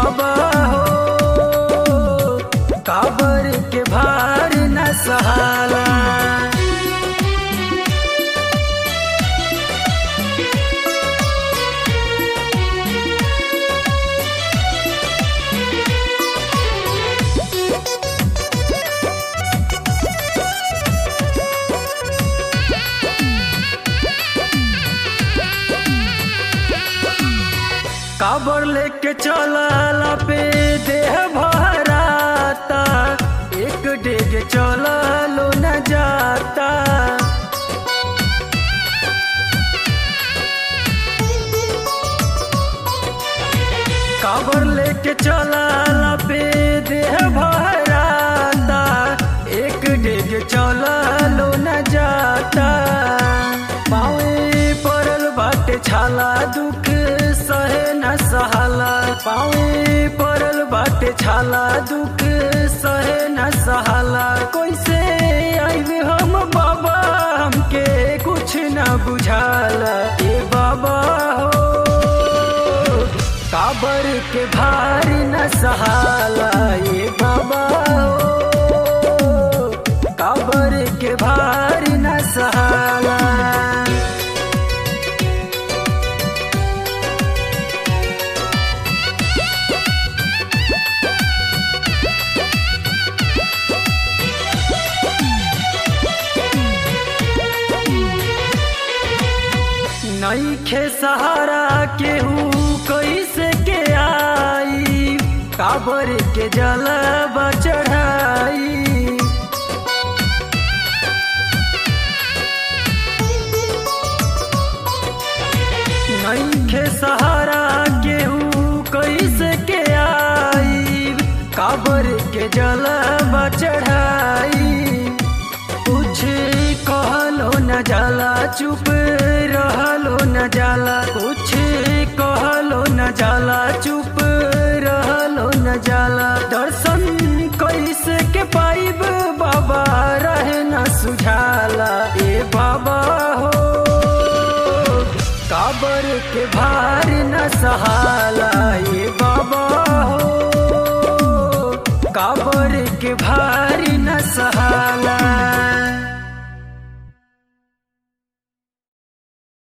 बाबा हो काबर के भार न सहाला काबर लेके चलला पे देह भराता एक डेग चललो न जाता काबर लेके चलला पे देह भराता एक डेग चललो न जाता पावे पड़ल बाटे छाला दुख सहे न सहाला पावे पड़ल बाटे छाला दुख सहे न सहाला कैसे आइबे हम बाबा हमके कुछ न बुझाला ए बाबा हो काबर के भार न सहाला ये बाबा हो काबर के भार न सहाला नईखे सहारा केहू कैसे के आई काबर के जलबा चढ़ाई नईखे सहारा केहू कैसे के आई काबर के जलबा चढ़ाई कुछ कहलो न जाला चुप रहलो न जाला कुछ कहलो न जाला चुप रहलो न जाला दर्शन कैसे के पाइब बाबा रहे न सुझाला ए बाबा हो काबर के भार न सहाला ए बाबा हो काबर के भार न सहाला